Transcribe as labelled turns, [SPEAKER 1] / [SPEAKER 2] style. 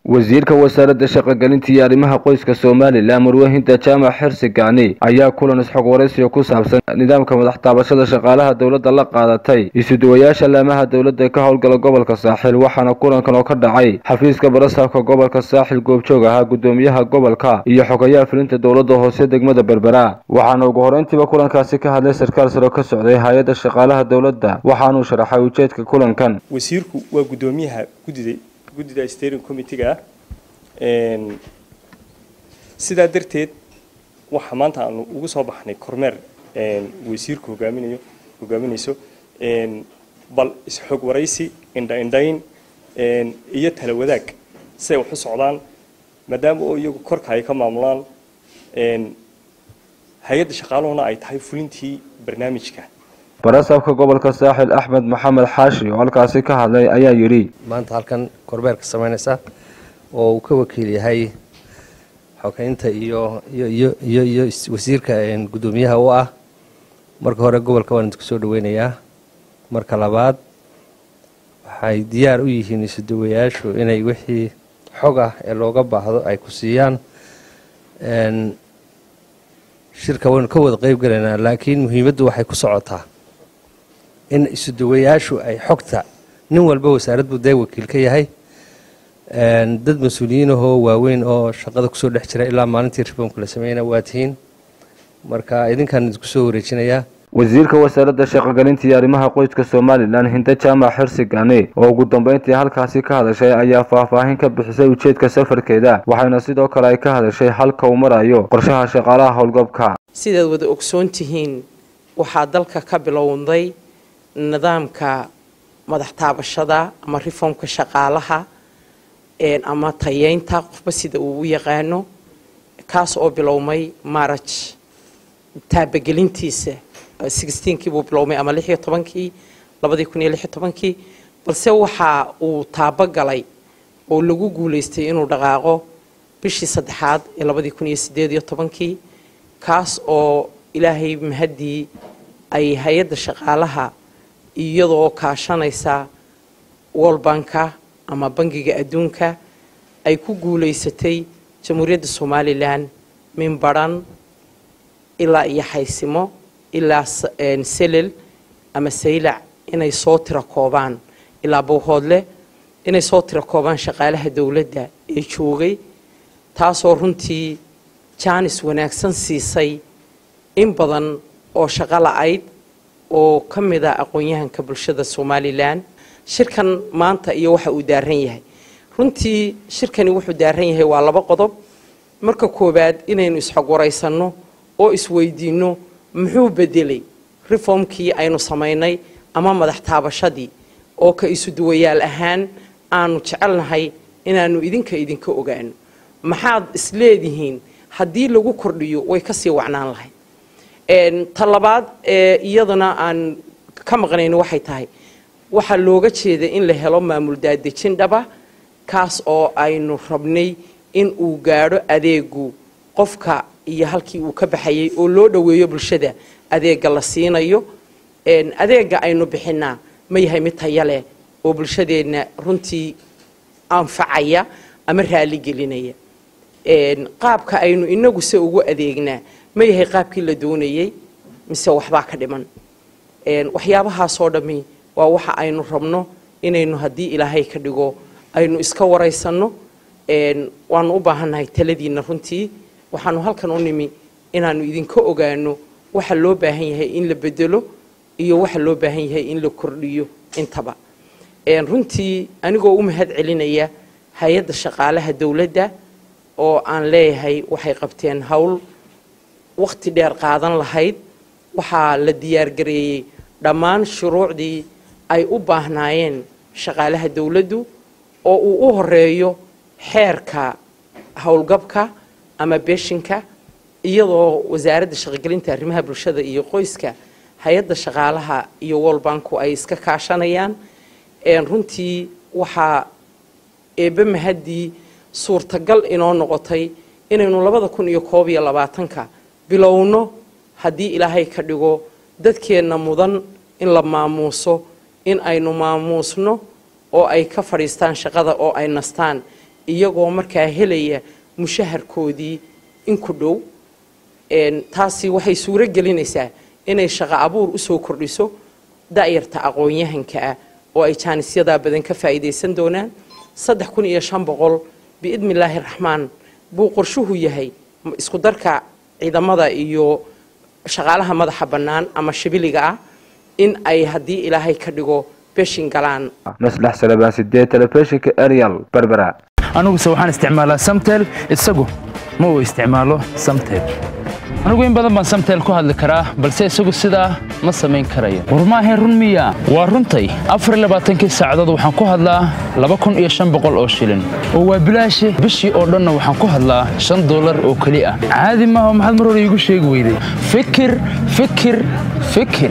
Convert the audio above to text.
[SPEAKER 1] wasiirka wasaaradda shaqogelinta iyo arrimaha qoyska somalilan marwahinta jaamac xirsi gacni ayaa kulan isxog waraysiga ku saabsan nidaamka madax taabashada shaqaalaha dowladda la qaadatay isuduwayaasha laamaha dowladda ka howlgala gobolka saaxil waxaana kulankan oo ka dhacay xafiiska barasaabka gobolka saaxil goobjoog ahaa gudoomiyaha gobolka iyo xogayaha fulinta dowladda hoose degmada berbera waxaana ugu horeyntiiba kulankaasi ka hadlay sarkaal saro ka socday hay-adda shaqaalaha dowladda waxaanuu sharaxay ujeedka kulankan
[SPEAKER 2] wasiirku waa gudoomiyaha guddida guddida steering committee-ga ah sidaa darteed waxaa maanta aanu ugu soo baxnay kormeer wasiirku hogaaminayo hogaaminayso bal isxog waraysi indha indhayn iyo tala wadaag siday wax u socdaan maadaama oo iyagu korka ay ka maamulaan hay-adda shaqaaluhuna ay tahay fulintii barnaamijka
[SPEAKER 1] barasaabka gobolka saaxil axmed maxamed xaashi oo halkaasi ka hadlay ayaa yidhi
[SPEAKER 3] maanta halkan kormeerka samaynaysa oo uu ka wakiil yahay xogeynta iyo iyo iyo iyo wasiirka guddoomiyaha u ah marka hore gobolka waan idinku soo dhaweynayaa marka labaad waxay diyaar u yihiin isuduwayaashu inay wixii xog ah ee looga baahdo ay ku siiyaan shirka waynu ka wada qeyb galaynaa laakiin muhiimaddu waxay ku socotaa in isuduwayaashu ay xogta nin walba wasaarad buu dee wakiil ka yahay dad mas-uuliyiinahoo waaweyn oo shaqada kusoo dhex jira ilaa maalintii reformka la sameeyana waa tihiin marka idinkaan idinku soo wareejinayaa
[SPEAKER 1] wasiirka wasaaradda shaqogelinta iyo arrimaha qoyska somalilan hinda jaamac xirsi gane oo ugu dambeyntii halkaasi ka hadashay ayaa faahfaahin ka bixisay ujeedka safarkeeda waxayna sidoo kale ay ka hadashay halka uu marayo qorshaha shaqaalaha howlgabka
[SPEAKER 4] sidaad wada ogsoon tihiin waxaa dalka ka bilowday nidaamka madax taabashada ama reformka shaqaalaha ama tayeynta qofba sida uu u yaqaano kaas oo bilowmay maraj taabagelintiisa sixteenkii buu bilowmay ama lix iyo tobankii labadii kun iyo lix iyo tobankii balse waxa uu taabogalay oo lagu guulaystay inuu dhaqaaqo bishii saddexaad ee labadii kun iyo sideed iyo tobankii kaas oo ilaahay mahaddii ay hay-adda shaqaalaha iyadoo kaashanaysa wolbanka ama bangiga adduunka ay ku guulaysatay jamhuuriyadda somalilan min baran ilaa iyo xaysimo ilaa selel ama saylac inay soo tiro koobaan ilaa bowhoodle inay soo tiro koobaan shaqaalaha dowladda ee joogay taasoo runtii jaanis wanaagsan siisay in badan oo shaqo la-ayd oo ka mid ah aqoon-yahanka bulshada somalilan shirkan maanta iyo waxa uu daaran yahay runtii shirkani wuxuu daaran yahay waa laba qodob marka koowaad inaynu isxog waraysanno oo isweydiinno muxuu bedelay reformkii aynu samaynay ama madax taabashadii oo ka isu duwayaal ahaan aanu jecelnahay inaanu idinka idinka ogaano maxaad isleedihiin haddii lagu kordhiyo way kasii wacnaan lahayd ta labaad ee iyadana aan ka maqnayno waxay tahay waxaa looga jeeda in la helo maamul daadejin dhaba kaas oo aynu rabnay in uu gaadho adeegu qofka iyo halkii uu ka baxayay oo loo dhoweeyo bulshada adeega la siinayo adeega aynu bixinaa ma yahay mid taya leh oo bulshadeenna runtii anfacaya ama raaligelinaya qaabka aynu inagu se ugu adeegnaa ma yahay qaabkii la doonayay mise waxbaa ka dhiman waxyaabahaasoo dhammi waa waxa aynu rabno inaynu haddii ilaahay ka dhigo aynu iska waraysanno waanu u baahannahay taladiinna runtii waxaanu halkan u nimi inaanu idinka ogaano waxa loo baahan yahay in la bedelo iyo waxa loo baahan yahay in la kordhiyo intaba runtii anigoo u mahad celinaya hay-adda shaqaalaha dowladda oo aan leeyahay waxay qabteen howl wakhti dheer qaadan lahayd waxaa la diyaargareeyey dhammaan shuruucdii ay u baahnaayeen shaqaalaha dowladdu oo uu u horeeyo xeerka howlgabka ama beeshinka iyadoo wasaaradda shaqogelinta arrimaha bulshada iyo qoyska hay-adda shaqaalaha iyo wolbanku ay iska kaashanayaan runtii waxaa eebbe mahaddii suurtagal inoo noqotay inaynu labada kun iyo koob iyo labaatanka bilowno haddii ilaahay ka dhigo dadkeenna mudan in la maamuuso in aynu maamuusno oo ay ka fadhiistaan shaqada oo ay nastaan iyagoo markaa helaya mushaharkoodii in ku dhow taasi waxay suuro gelinaysaa inay shaqo abuur usoo kordhiso da'yarta aqoon-yahanka ah oo ay jaanisyadaa badan ka faa'iidaysan doonaan saddex kun iyo shan boqol biidni illaahi raxmaan buu qorshuhu yahay isku darka ciidamada iyo shaqaalaha madaxa bannaan ama shibiliga ah in ay haddii ilaahay ka dhigo beshin galaan
[SPEAKER 1] maslax salabaan sideed telefishinka arial berbera
[SPEAKER 5] aniguse waxaan isticmaalaa samtel isagu ma uu isticmaalo samtel anigu in badan baan samtel ku hadli karaa balse isagu sidaa ma samayn karayo war maahayn run miya waa runtay afarlabaatankii saacadood waxaan ku hadlaa laba kun iyo shan boqol oo shilin oo waa bilaashe bishii oo dhanna waxaan ku hadlaa shan dollar oo keli ah caadi maaha maxaad mar hore iigu sheegi weyday fikir fikir fikir